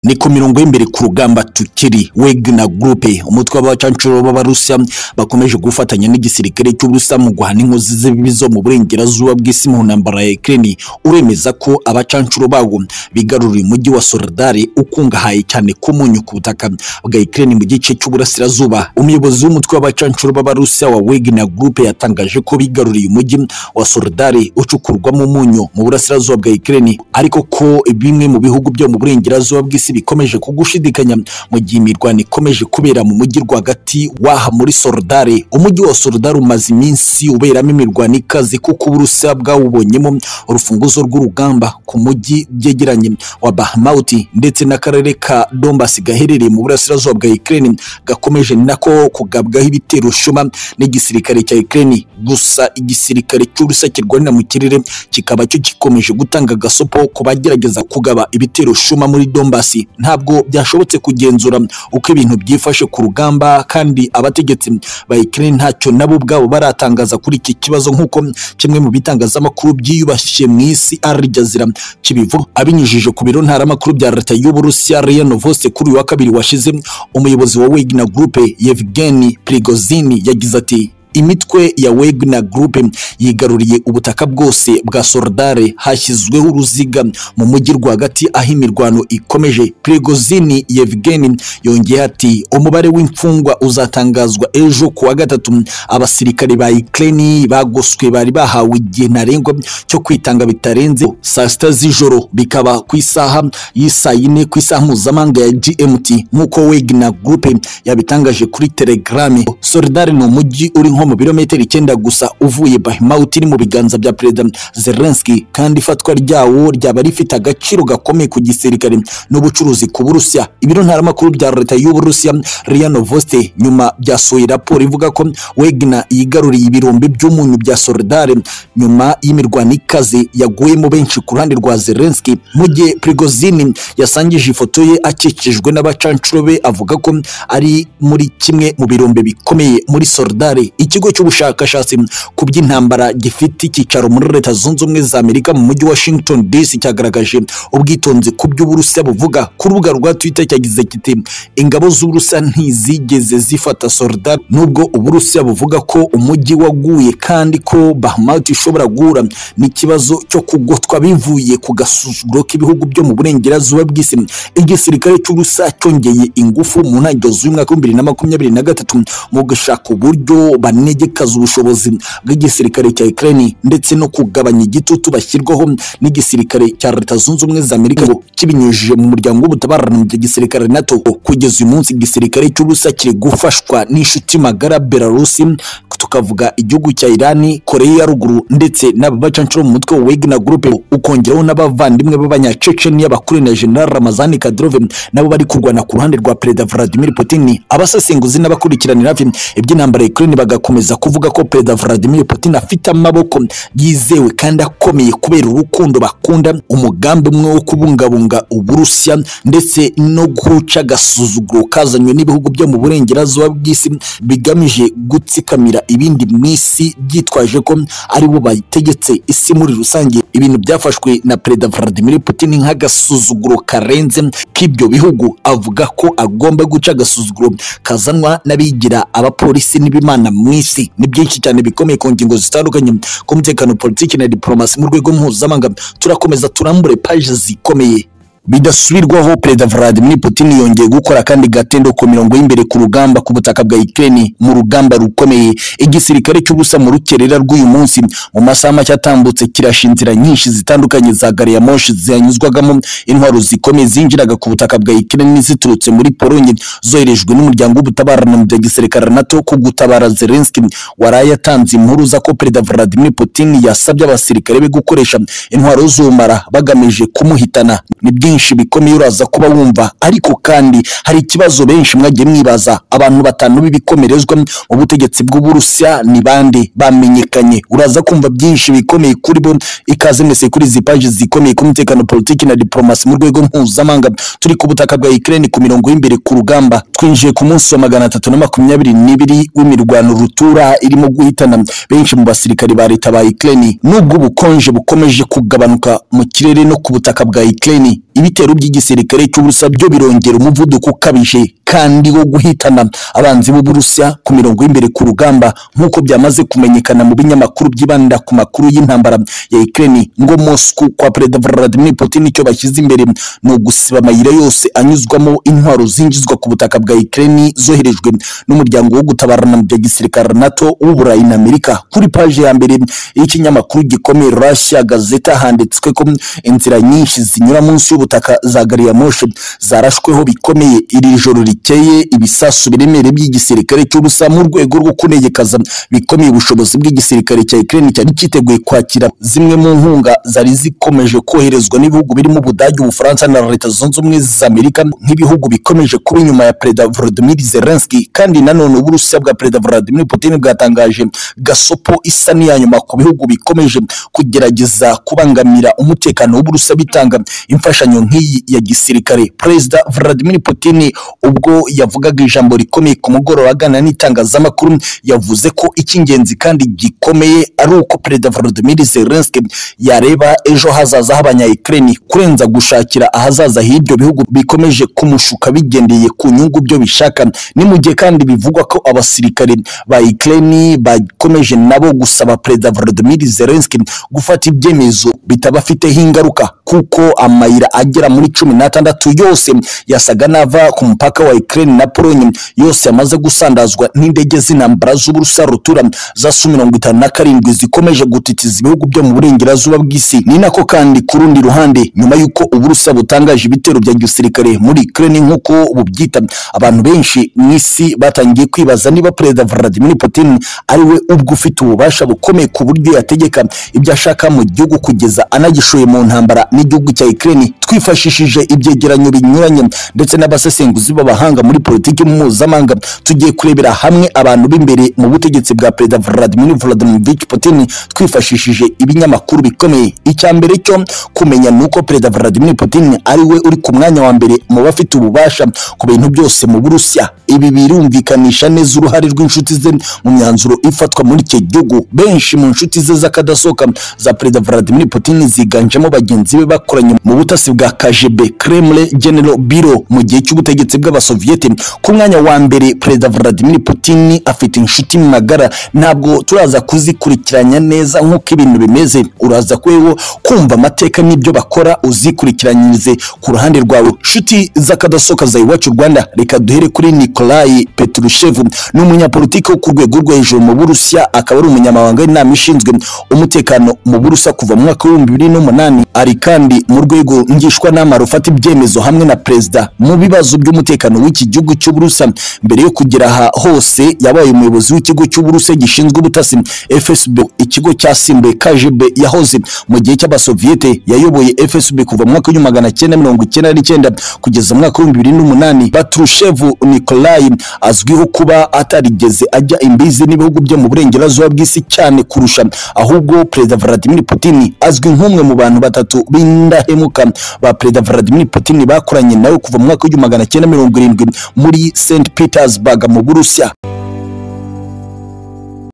ni ku mirongo y'imbere ku rugamba tukiri wegna gurupe umutwe w'abacancuro b'abarusiya bakomeje gufatanya n'igisirikare cy'uburusiya mu guhana inkozi z'ibibi zo mu burengerazuba bw'isi mu ntambara ya Ukraine uremeza ko abacancuro babo bigaruriye umujyi wa Soledar ukungahaye cyane ku munyu ku butaka bwa Ukraine mu gice cy'uburasirazuba umuyobozi w'umutwe w'abacancuro b'abarusiya wa wegna gurupe yatangaje ko bigaruriye umujyi wa Soledar ucukurwamo umunyu mu burasirazuba bwa Ukraine ariko ko bimwe mu bihugu byo mu burengerazuba bw'isi bikomeje kugushidikanya mu gihe imirwano ikomeje kubera mu mujyi rwagati waha muri Soledare umujyi wa Soledare umaze iminsi uberamo imirwano ikaze kuko Uburusiya bwawubonyemo urufunguzo rw'urugamba ku mujyi byegeranye wa Bakhmut ndetse n'akarere ka Donbas gaherereye mu burasirazuba bwa Ukraine gakomeje nako kugabwaho ibitero shuma n'igisirikare cya Ukraine gusa igisirikare cy'Uburusiya kirwanira mu kirere kikaba cyo gikomeje gutanga gasopo ku bagerageza kugaba ibitero shuma muri Donbas ntabwo byashobotse kugenzura uko ibintu byifashe ku rugamba kandi abategetsi ba Ukraine ntacyo nabo ubwabo baratangaza kuri iki kibazo nk'uko kimwe mu bitangazamakuru byiyubashye mu isi Al Jazeera kibivuga abinyujije ku biro ntaramakuru bya leta y'Uburusiya RIA Novosti kuri uyu wa kabiri washize umuyobozi wa Wagner Group Yevgeny Prigozhin yagize ati imitwe ya Wagner Group yigaruriye ubutaka bwose bwa Soledare hashyizweho uruziga mu mujyi rwagati aho imirwano ikomeje Prigozhin Yevgeny yongeye ati umubare w'imfungwa uzatangazwa ejo ku wa gatatu abasirikari ba Ukraine bagoswe bari bahawe igihe ntarengwa cyo kwitanga bitarenze saa sita z'ijoro bikaba ku isaha y'isaa yine ku isaha mpuzamahanga ya GMT nk'uko Wagner Group yabitangaje kuri Telegram Soledare ni umujyi uri nko mu birometero icyenda gusa uvuye Bahmut iri mu biganza bya Perezida Zelensky kandi ifatwa ryawo ryaba rifite agaciro gakomeye ku gisirikare n'ubucuruzi ku Burusiya ibiro ntaramakuru bya leta y'Uburusiya RIA Novosti nyuma byasohoye raporo ivuga ko Wagner yigaruriye ibirombe by'umunyu bya Soledare nyuma y'imirwano ikaze yaguyemo benshi ku ruhande rwa Zelensky mu gihe Prigozhin yasangije ifoto ye akikijwe n'abacancuro be avuga ko ari muri kimwe mu birombe bikomeye muri Soledare ikigo cy'ubushakashatsi ku by'intambara gifite icyicaro muri leta zunze ubumwe za amerika mu mujyi washington dc cyagaragaje ubwitonzi ku by'uburusiya buvuga ku rubuga rwa twitter cyagize kiti ingabo z'uburusiya ntizigeze zifata soledar nubwo uburusiya buvuga ko umujyi waguye kandi ko bahmut ishobora guhura n'ikibazo cyo kugotwa bivuye ku gasuzuguro k'ibihugu byo mu burengerazuba bw'isi igisirikare cy'uburusiya cyongeye ingufu mu ntangiriro z'umwaka w'ibihumbi bibiri na makumyabiri na gatatu mu gushaka uburyo banegekaza ubushobozi bw'igisirikare cya Ukraine ndetse no kugabanya igitutu bashyirwaho n'igisirikare cya Leta Zunze Ubumwe za Amerika kibinyujije mu muryango w'ubutabarana mu gisirikare NATO kugeza uyu munsi igisirikare cy'Uburusiya kiri gufashwa n'inshuti magara Belarus tukavuga igihugu cya Irani Koreya ya ruguru ndetse n'ababacancuro mu mutwe wa Wagner Group ukongeraho n'abavandimwe b'abanyacecenia bakuru na General Ramazani Kadyrov nabo bari kurwana ku ruhande rwa Perezida Vladimir Putin abasesenguzi n'abakurikiranira hafi iby'intambara ya Ukraine bagakomeza kuvuga ko Perezida Vladimir Putin afite amaboko yizewe kandi akomeye kubera urukundo bakunda umugambi umwe wo kubungabunga Uburusiya ndetse no guca agasuzuguro kazanywe n'ibihugu byo mu burengerazuba bw'isi bigamije gutsikamira ibindi mu isi byitwaje ko ari bo bategetse isi muri rusange ibintu byafashwe na perezida Vladimir Putin nk'agasuzuguro karenze k'ibyo bihugu avuga ko agomba guca agasuzuguro kazanwa n'abigira abapolisi n'ibimana mu isi ni byinshi cyane bikomeye ku ngingo zitandukanye ku mutekano politiki na diplomasi mu rwego mpuzamahanga turakomeza turambure paje zikomeye bidasubirwaho perezida Vladimir Putin yongeye gukora kandi gatendo ku mirongo y'imbere ku rugamba ku butaka bwa Ukraine mu rugamba rukomeye igisirikare cy'ubusa mu rukerera rw'uyu munsi mu masaha make atambutse kirasha inzira nyinshi zitandukanye za gari ya moshi zanyuzwagamo intwaro zikomeye zinjiraga ku butaka bwa Ukraine ziturutse muri Pologne zoherejwe n'umuryango w'ubutabarana mu bya gisirikare NATO ku gutabara Zelensky waraye yatanze impuruza ko perezida Vladimir Putin yasabye abasirikare be gukoresha intwaro z'ubumara bagamije kumuhitana ni byinshi bikomeye uraza kuba wumva ariko kandi hari ikibazo benshi mwagiye mwibaza abantu batanu b'ibikomerezwa mu butegetsi bw'uburusiya ni bande bamenyekanye uraza kumva byinshi bikomeye kuri bo ikaze mwese kuri izi paji zikomeye ku mutekano politiki na diplomasi mu rwego mpuzamahanga turi ku butaka bwa Ukraine ku mirongo y'imbere ku rugamba twinjiye ku munsi wa magana atatu na makumyabiri n'ibiri w'imirwano rutura irimo guhitana benshi mu basirikari ba leta ba Ukraine nubwo ubukonje bukomeje kugabanuka mu kirere no ku butaka bwa Ukraine ibitero by'igisirikare cy'uburusiya byo birongera umuvuduko ukabije kandi wo guhitana abanzi b'uburusiya ku mirongo y'imbere ku rugamba nk'uko byamaze kumenyekana mu binyamakuru byibanda ku makuru y'intambara ya Ukraine ngo Moscow kwa Perezida Vladimir Putin icyo bashyize imbere ni ugusiba amayira yose anyuzwamo intwaro zinjizwa ku butaka bwa Ukraine zoherejwe n'umuryango wo gutabarana mu bya gisirikare NATO w'Uburayi na Amerika kuri paje ya mbere y'ikinyamakuru gikomeye Russia Gazeta handitswe ko inzira nyinshi zinyura munsi y'ubutaka za gari ya moshi zarashweho bikomeye iri joro rikeye ibisasu biremereye by'igisirikare cy'ubusa mu rwego rwo kunegekaza bikomeye ubushobozi bw'igisirikare cya Ukraine cyari cyiteguye kwakira zimwe mu nkunga zari zikomeje koherezwa n'ibihugu birimo Ubudage Ubufaransa na Leta Zunze Ubumwe za Amerika nk'ibihugu bikomeje kuba inyuma ya Perezida Volodymyr Zelensky kandi nanone Uburusiya bwa Perezida Vladimir Putin bwatangaje gasopo isa n'iya nyuma ku bihugu bikomeje kugerageza kubangamira umutekano w'Uburusiya bitanga imfashanyo nk'iyi ya gisirikare Perezida Vladimir Putin ubwo yavugaga ijambo rikomeye ku mugoroba agana n'itangazamakuru yavuze ko icy'ingenzi kandi gikomeye ari uko Perezida Volodymyr Zelensky yareba ejo hazaza h'abanya Ukraine kurenza gushakira ahazaza h'ibyo bihugu bikomeje kumushuka bigendeye ku nyungu byo bishaka ni mu gihe kandi bivugwa ko abasirikare ba Ukraine bakomeje nabo gusaba Perezida Volodymyr Zelensky gufata ibyemezo bitabafiteho ingaruka kuko amayira agera muri cumi n'atandatu yose yasaga n'ava ku mupaka wa Ukraine na Pologne yose yamaze gusandazwa n'indege z'intambara z'Uburusiya rutura za Su mirongo itanu na karindwi zikomeje gutitiza ibihugu byo mu burengerazuba bw'isi ni nako kandi ku rundi ruhande nyuma y'uko Uburusiya butangaje ibitero bya gisirikare muri Ukraine nk'uko bubyita abantu benshi mu isi batangiye kwibaza niba Perezida Vladimir Putin ari we ubwe ufite ububasha bukomeye ku buryo yategeka ibyo ashaka mu gihugu kugeza anagishoye mu ntambara n'igihugu cya Ukraine twifashishije ibyegeranyo binyuranye ndetse n'abasesenguzi b'abahanga muri politiki mpuzamahanga tugiye kurebera hamwe abantu b'imbere mu butegetsi bwa Perezida Vladimir Vladimirovich Putin twifashishije ibinyamakuru bikomeye icya mbere cyo kumenya ni uko Perezida Vladimir Putin ari we uri ku mwanya wa mbere mu bafite ububasha ku bintu byose mu Burusiya ibi birumvikanisha neza uruhare rw'inshuti ze mu myanzuro ifatwa muri icyo gihugu benshi mu nshuti ze z'akadasohoka za Perezida Vladimir Putin ziganjemo bagenzi be bakoranye mu butasi bwa KGB Kremlin General Bureau mu gihe cy'ubutegetsi bw'abasoviyete ku mwanya wa mbere Perezida Vladimir Putin afite inshuti magara ntabwo turaza kuzikurikiranya neza nk'uko ibintu bimeze uraza kweho kumva amateka n'ibyo bakora uzikurikiranyirize ku ruhande rwawe nshuti z'akadasohoka za iwacu Rwanda reka duhere kuri Nikolai Petrushev ni umunyapolitiki wo ku rwego rwo hejuru mu Burusiya akaba ari umunyamabanga w'inama ishinzwe umutekano mu Burusiya kuva mu mwaka w'ibihumbi bibiri n'umunani ari kandi mu rwego ngishwanama rufata ibyemezo hamwe na perezida mu bibazo by'umutekano w'iki gihugu cy'uburusa mbere yo kugera aha hose yabaye umuyobozi w'ikigo cy'uburusa gishinzwe ubutasi fsb ikigo cyasimbuye kgb yahoze mu gihe cy'abasoviyete yayoboye fsb kuva mu mwaka w'igihumbi magana cyenda mirongo icyenda n'icyenda kugeza mu mwaka w'ibihumbi bibiri n'umunani batrushevu nikolayi azwiho kuba atarigeze ajya imbizi n'ibihugu byo mu burengerazuba bw'isi cyane kurusha ahubwo perezida vladimir putin azwi nk'umwe mu bantu batatu b'indahemuka ba perezida Vladimir Putin bakoranye nawe kuva mu mwaka w'igihumbi magana cyenda mirongo irindwi muri St Petersburg mu Burusiya